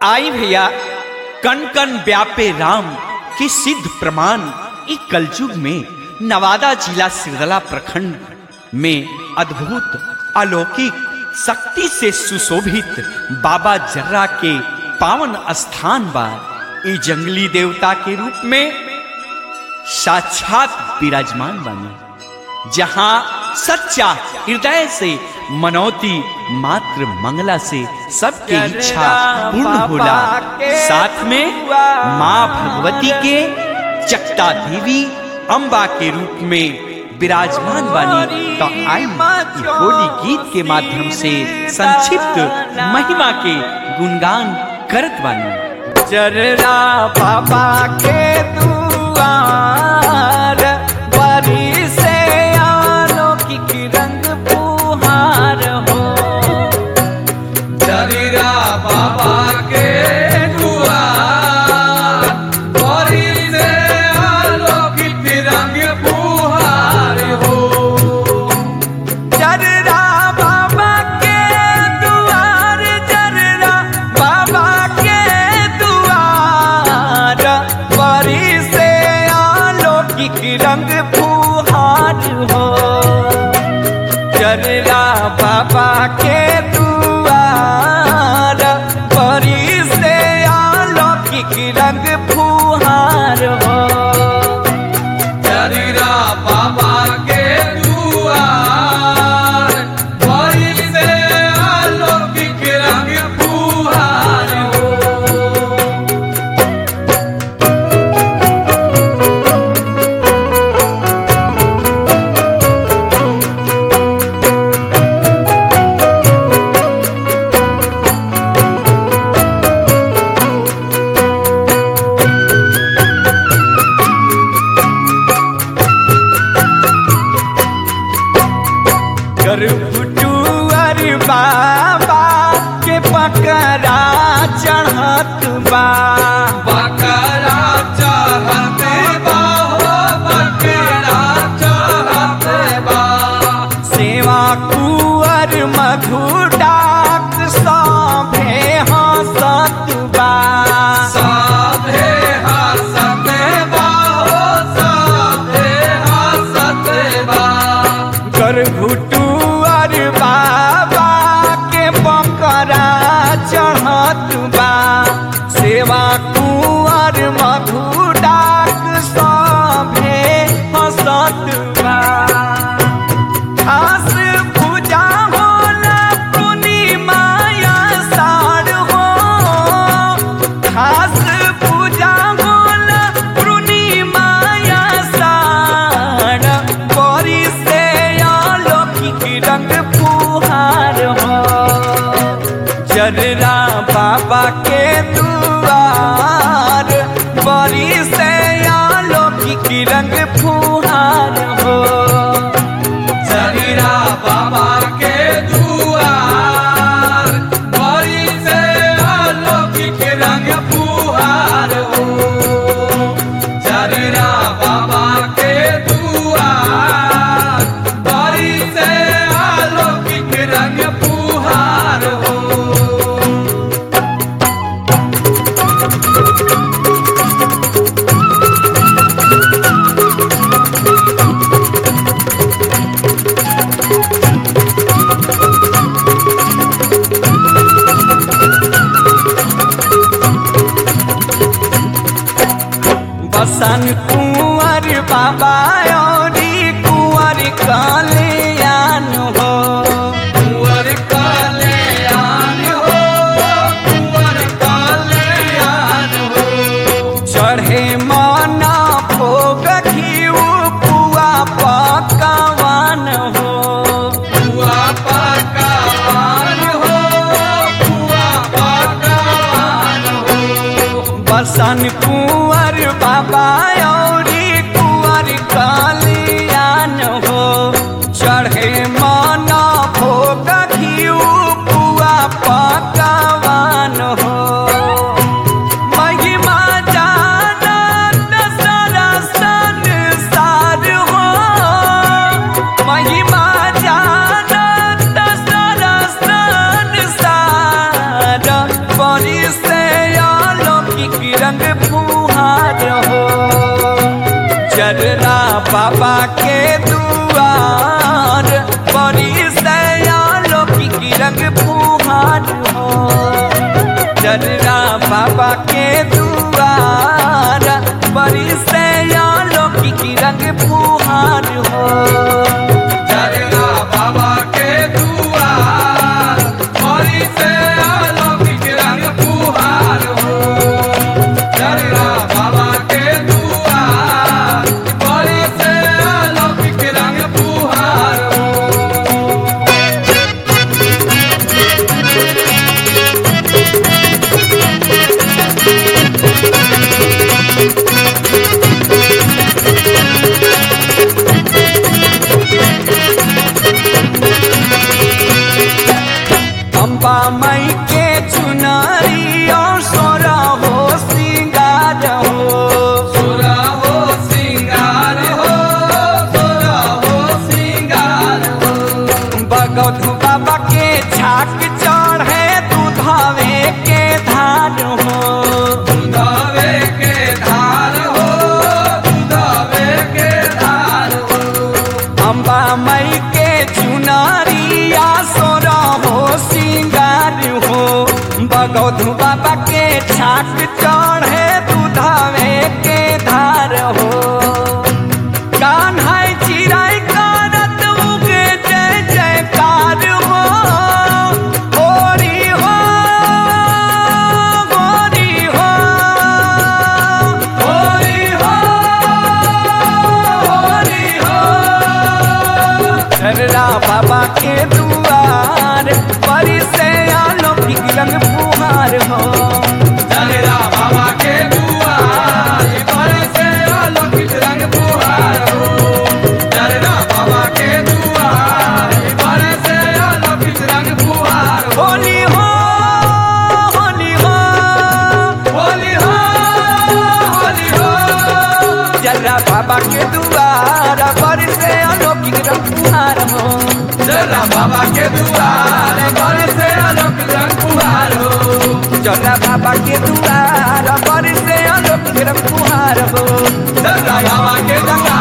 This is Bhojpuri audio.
आई भैया कण कण व्यापे राम के सिद्ध प्रमाण इस कलयुग में नवादा जिला सिरदला प्रखंड में अद्भुत अलौकिक शक्ति से सुशोभित बाबा जर्रा के पावन स्थान बा ई जंगली देवता के रूप में साक्षात विराजमान बने जहां सच्चा हृदय से मनौती मात्र मंगला से सबके इच्छा पूर्ण होला साथ में माँ भगवती के चक्ता देवी अम्बा के रूप में विराजमान बानी तो आई ई होली गीत के माध्यम से संक्षिप्त महिमा के गुणगान करत बानी चररा बाबा के दुआर बरी से अलौकिक रंग पुहार हो चरिरा बाबा के दुआर बड़ी से अलौकिक रंग फुहार हो चररा बाबा के दुआर चररा बाबा के दुआर बरी से अलौकिक रंग फुहार हो चररा बाबा के दुआर बरी से अलौकिक रंग फुहार हो चरिरा बाबा के दुआर बड़ी से अलौकिक रंग फुहार हो गर्भटुअर बाबा के पकड़ा चढ़त बा बकरा चाहते बा हो बकरा चाहते बा सेवा कुअर मधु डाक सभे हंसत बा साधे हसते बा हो साधे हसते बा गर्भटुअर बाबा के पकड़ा चढ़त बा सेवा कुअर मधु डाक सभे हंसत बा खास पूजा होला पूर्णिमा या साढ़ हो खास पूजा होला पूर्णिमा या साढ़ बड़ी से अलौकिक रंग फुहार हो जर्रा बाबा के दुआर बड़ी से अलौकिक रंग फुहार हो चरिरा बाबा के दुआर बड़ी से अलौकिक रंग फुहार हो चरिरा बाबा के दुआर बड़ी से अलौकिक रंग फुहार हो बसन कुंवर बाबा औरी कुंवर कल्याण हो कुंवर कल्याण हो कुंवर कल्याण हो चढ़े माना भोग घीव पुआ पकवान हो बुआ पकवान हो बुआ पकवान हो बसन कुंवर बाबा औरी कुंवर कल्याण हो चढ़े माना भोग घीव पुआ पकवान हो महिमा जानत सारा संसार हो महिमा जानत सारा संसार बड़ी से फुहार हो चरना बाबा के दुआर बड़ी सयालो की रंग फुहार हो चरना बाबा के दुआर बड़ी सयालो की रंग फुहार हो चरना बाबा के दुआर बड़ी से अलौकिक रंग फुहार हो चरना बाबा के दुआर बड़ी से अलौकिक रंग फुहार हो अम्बा मई के चुनारी और सोरा हो सिंगार हो सोरा हो सिंगार हो सोरा हो सिंगार हो बगौधु बाबा के छाक चढ़े दूधावे के धार हो दुधावे के धार हो दुधावे के धार हो अम्बा मई के चुनारी आ सोरा हो सिंगार हो बगौधु बाबा के छाक चढ़े दूधावे के धार हो कान्हा चिराई कारत उगे जय जयकार हो गोरी हो गोरी हो होरी हो होरी हो चररा बाबा के दुआर परी से अलौकिक रंग फुहार हो चलेरा बाबा के दुआर पर से अलौकिक रंग फुहार हो चलेरा बाबा के दुआर पर से अलौकिक रंग फुहार हो होली हो होली हो होली हो होली हो चररा बाबा के दुआर परी से अलौकिक रंग फुहार हो चलेरा बाबा के दुआर पर से अलौकिक रंग फुहार हो चररा बाबा के दुआर परी से अलौकिक रंग फुहार हो चलेरा बाबा के दुआर